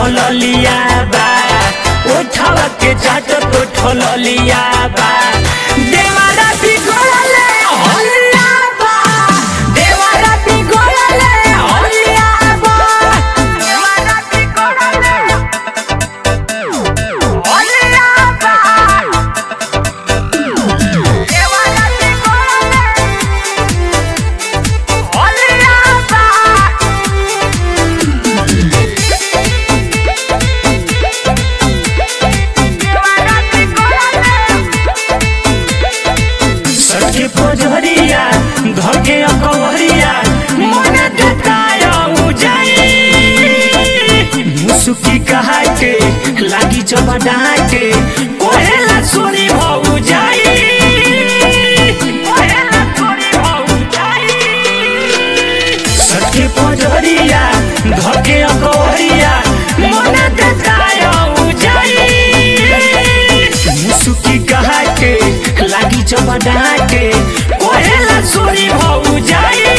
ठललिया बा उठावा के चाट तो ठललिया बा देवारा बिगड़ले हलिया बा देवारा बिगड़ले हलिया बा देवारा बिगड़ले हलिया बा देवारा बिगड़ले हलिया बा सखी पोजरिया घर के अकवरिया मन देताया उजाई मुसुकी कहा के लागी चबा डाके कोहेला छोरी भौ जाई कोहेला छोरी भौ जाई सखी पोजरिया घर के अकवरिया मन देताया उजाई मुसुकी कहा के लागी चबा डाके कोहेला छोरी भौ जाई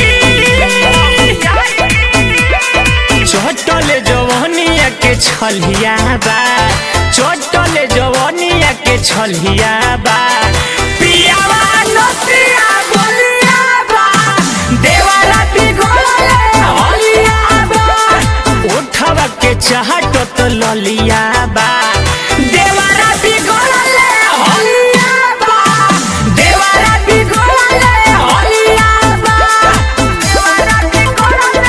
चटले जवनिया के छलिया बा चटले जवनिया के छलिया बा पियावा नतिया बोलिया बा देवारा बिगड़ले हलिया बा उठवा के चाहत तो ललिया बा देवारा बिगड़ले हलिया बा देवारा बिगड़ले हलिया बा देवारा बिगड़ले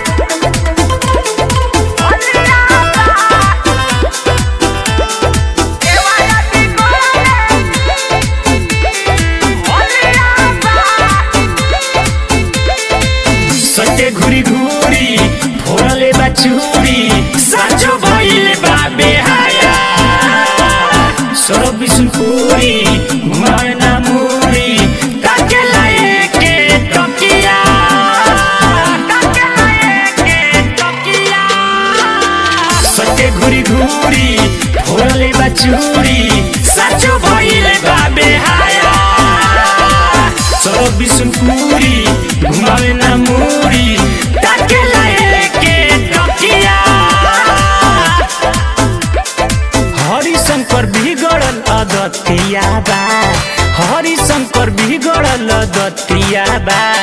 सटे घुरी घुरी फोड़ले बा चूरी साचो भइले बा बेहाया सरब बिसुनपुरी घुमावे ना मुरी ताके लाए के टकिया ताके लाए के टकिया सटे घुरी घुरी फोड़ले बा चूरी साचो भइले बा बेहाया सरब बिसुनपुरी घुमावे ना मुरी ताके लाए के टकिया हरिशंकर बिगड़ल अदतिया बा हरिशंकर बिगड़ल अदतिया बा